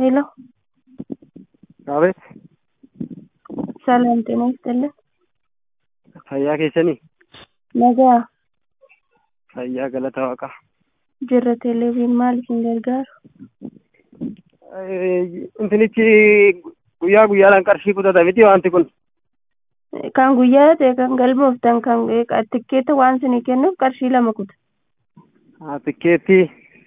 ሄሎ አቤት ሰላም ጤና ይስጥልን። fayyaa keessanii Nagaa fayyaa galata waaqaa jirra teleeviin maal isin gargaaru? intinichi guyyaa guyyaadhaan qarshii kutata miti wanti kun Kan guyyaa ta'e kan galmooftan kan tikkeeta waan isinii kennuuf qarshii lama kuta. Ah, tikkeetti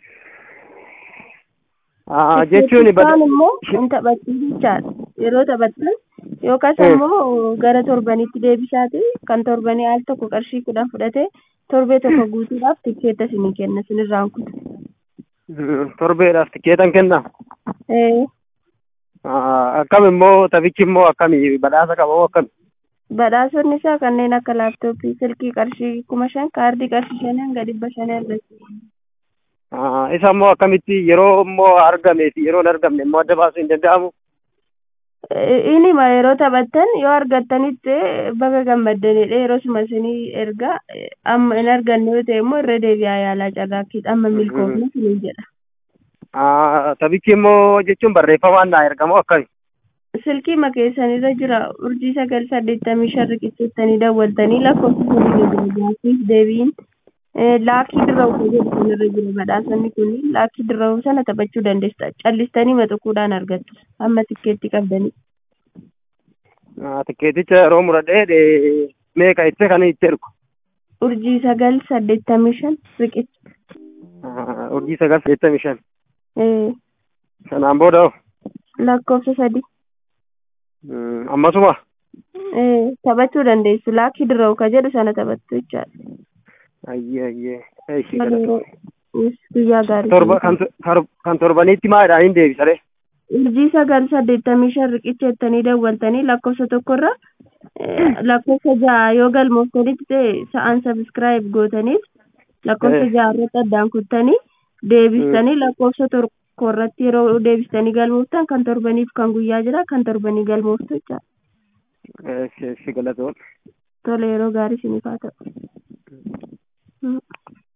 Ah, jechuun Tikkeettichaan immoo hin taphattu jechaadha. Yeroo taphattan yookaas immoo gara torbanitti deebisaati kan torbanii al tokko qarshii kudhan fudhatee torbee tokko guutuudhaaf tikkeeta isinii kenna isinirraan kuta. torbeedhaaf tikkeetan kenna Ee, Ah, akkam immoo taphichi immoo akkami badhaasa qaba moo akkami Badhaasonni isaa kanneen akka laaptooppii, silkii qarshii kuma shan, kaardii qarshii shanii hanga dhibba shanii argatu. Ah, isa immoo akkamitti yeroo immoo argamee fi yeroo hin argamne immoo adda baasuu hin danda'amu Inni ma yeroo taphattan yoo argattanitti baga gammaddanidha yeroo suma isinii erga amma hin arganne yoo ta'e immoo irra deebi'aa yaalaa carraakkiidha amma milkoofne isiniin jedha. Ah, taphichi immoo jechuun barreeffamaan naa ergamoo akkami Silkii makeessanirra jira urjii sagal saddeettamii shan riqichettanii dawwaltanii lakkoofsa sadii gaaffiif deebiin laakii dirra'u jedhu sanirra jira badhaasonni kunniin laakii dirra'u sana taphachuu dandeessa callistanii maxuquudhaan argattu amma tikkeetti qabdanii. Ah, tikkeeticha yeroo muradhee de- meeqa itti kan itti ergu Urjii sagal saddeettamii shan riqicha. Ah, urjii sagal saddeettamii shan Eh, sanaan booda hoo? lakkoofsa sadii. Mm, ammasuma Eh, taphachuu dandeessu laakii dirra'u ka jedhu sana taphattu jechaadha. ayyee ayyee eeshi Yeroo- galatoom Yes, guyyaa gaarii. torba kan to- kar- kan torbaniitti maadhaan hin deebisare urjii sagal saddeettamii shan riqicha jettanii dawwaltanii lakkoofsa tokkorra eh, lakkoofsa ja'a yoo galmooftanitti ta'e sa'aan sabiskiraayib gootaniif lakkoofsa Eh. ja'a irratti addaan kuttanii deebistanii lakkoofsa tokko irratti yeroo deebistanii galmooftan kan torbaniif kan guyyaa jira kan torbanii galmooftu jecha eeshi eeshi galatoom tole yeroo gaarii isiniif haa ta'u. Mm.